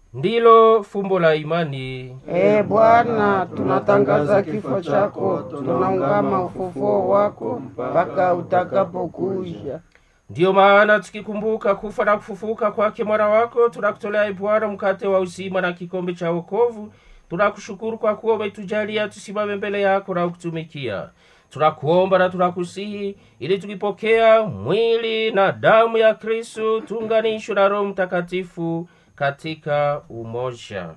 ndilo fumbo la imani. Ee Bwana, tunatangaza kifo chako, tunaungama ufufuo wako mpaka utakapokuja. Ndiyo maana tukikumbuka kufa na kufufuka kwake mwana wako, tunakutolea e Bwana mkate wa uzima na kikombe cha wokovu. Tunakushukuru kwa kuwa umetujalia tusimame mbele yako na kutumikia. Tunakuomba na tunakusihi ili tukipokea mwili na damu ya Kristo tuunganishwe na Roho Mtakatifu katika umoja.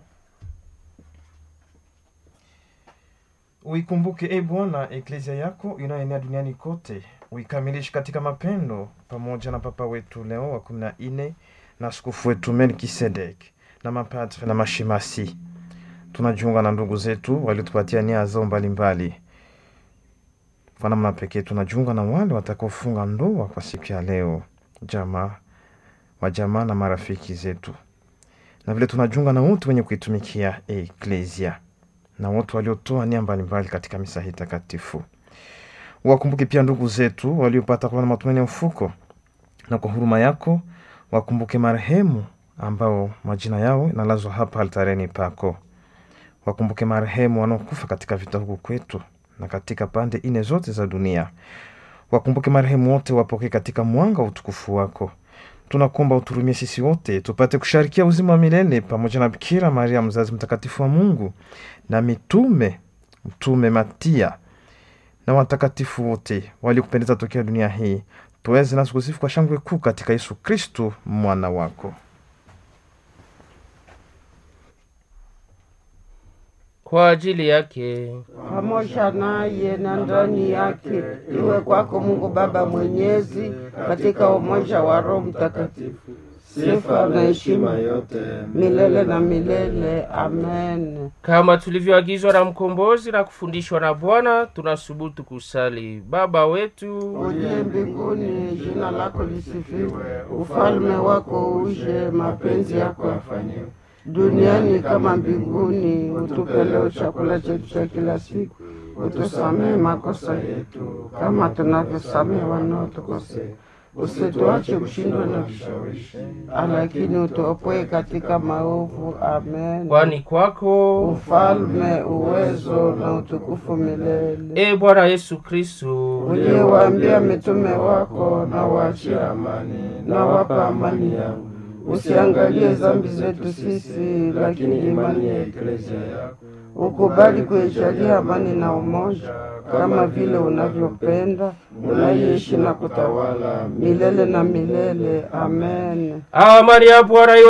Uikumbuke e Bwana eklezia yako inayoenea duniani kote, uikamilishe katika mapendo, pamoja na Papa wetu Leo wa kumi na nne na askofu wetu Melkisedek na mapadre na mashemasi. Tunajiunga na ndugu zetu waliotupatia nia zao mbalimbali. Kwa namna pekee tunajiunga na wale watakaofunga ndoa kwa siku ya leo, jamaa wa jamaa na marafiki zetu, na vile tunajiunga na wote wenye kuitumikia eklezia na wote waliotoa nia mbalimbali katika misa hii takatifu. Wakumbuke pia ndugu zetu waliopata kuwa na matumaini ya mfuko, na kwa huruma yako wakumbuke marehemu ambao majina yao inalazwa hapa altareni pako. Wakumbuke marehemu wanaokufa katika vita huku kwetu na katika pande ine zote za dunia. Wakumbuke marehemu wote, wapokee katika mwanga wa utukufu wako. Tunakuomba uturumie sisi wote tupate kusharikia uzima wa milele pamoja na Bikira Maria mzazi mtakatifu wa Mungu na mitume mtume Matia na watakatifu wote waliokupendeza tokea dunia hii, tuweze nasi kusifu kwa shangwe kuu katika Yesu Kristu mwana wako. Kwa ajili yake pamoja naye na ndani yake, iwe kwako Mungu Baba Mwenyezi, katika umoja wa Roho Mtakatifu, sifa na heshima yote milele na milele. Amen. kama tulivyoagizwa na mkombozi na kufundishwa na Bwana, tunasubutu kusali: Baba wetu Uliye mbinguni, jina lako lisifiwe, ufalme wako uje, mapenzi yako yafanyiwe duniani kama mbinguni. Utupe leo chakula chetu cha kila siku, utusamehe makosa yetu kama tunavyosamehe wanaotukosea, usituache kushindwa na vishawishi, lakini utuopoe katika maovu. Amen. kwani kwako Ufalme, uwezo na utukufu milele. e Bwana Yesu Kristo Uliyewaambia mitume wako, na waachie amani, na wapa amani yangu Usiangalie dhambi zetu sisi, lakini imani ya eklezia yako. Ukubali kuijalia amani na umoja, kama vile unavyopenda, unaishi na kutawala milele na milele. Amen. amani ya Bwana